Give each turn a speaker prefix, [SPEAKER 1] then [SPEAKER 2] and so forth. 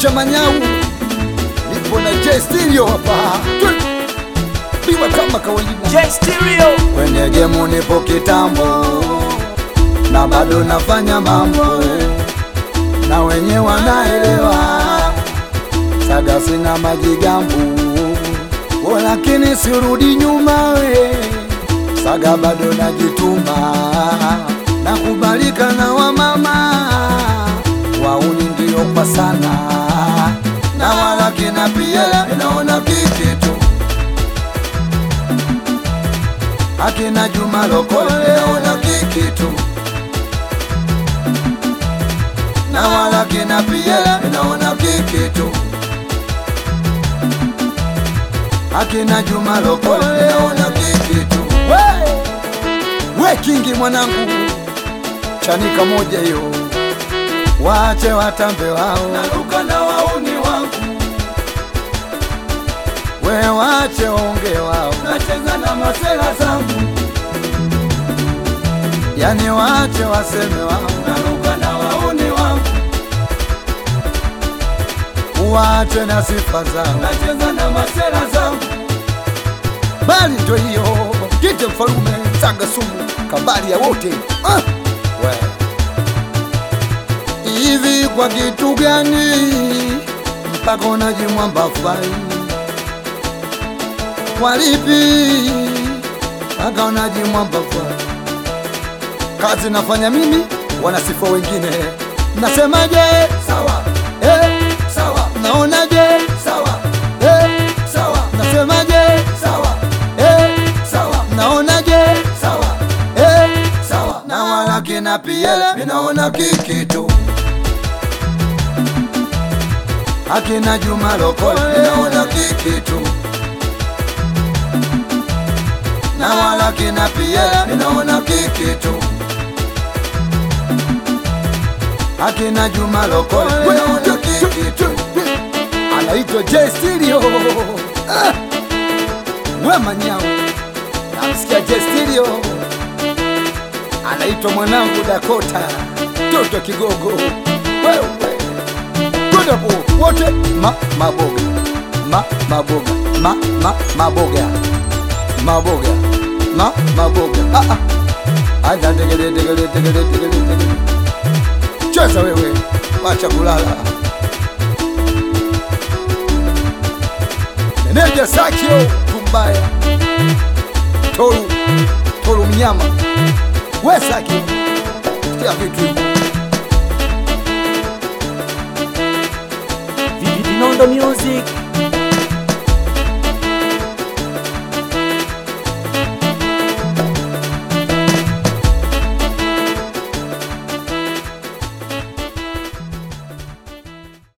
[SPEAKER 1] cha Manyau, nipo na J Stereo hapa, piwa kama kawaida.
[SPEAKER 2] J Stereo.
[SPEAKER 1] Kwenye gemu nipo kitambo na bado nafanya mambo na wenye wanaelewa, saga sina majigambu, o lakini sirudi nyuma we, saga bado najituma, nakubalika na wamama wauni ndio kwa sana na wala kina pia inaona kikitu akina Juma Lokole naona kikitu na wala kina pia naona kikitu akina Juma Lokole naona kikitu we, we kingi mwanangu chanika moja hiyo wache watambe wao naruka na wauni wangu we wache onge wao nacheza na masela zangu yani wache waseme wao naruka na wauni wangu wache na sifa zao nacheza na masela zangu bali ndo hiyo kite mfalume saga sumu kabali ya wote ah! we. hivi kwa kitu gani mpaka unajimwamba fai walipi mpaka unajimwamba fai kazi nafanya mimi wanasifa wengine nasemaje sawa eh, sawa naonaje sawa eh, sawa nasemaje sawa eh, sawa naonaje sawa eh, sawa na wala kina pia minaona kikitu akina Juma Lokole minaona kikitu na wala kina pia minaona kikitu akina Juma Lokole minaona kikitu anaitwa J Stereo ah! we Manyau namsikia J Stereo anaitwa mwanangu Dakota toto kigogo wewe kwenda po wote ma maboga ma maboga ma ma maboga maboga ma maboga ah ah anda tegele tegele tegele tegele tegele cheza wewe wacha kulala meneja Sakio kumbaya toru toru mnyama we Sakio sikia vitu hivi
[SPEAKER 2] Vinondo Music.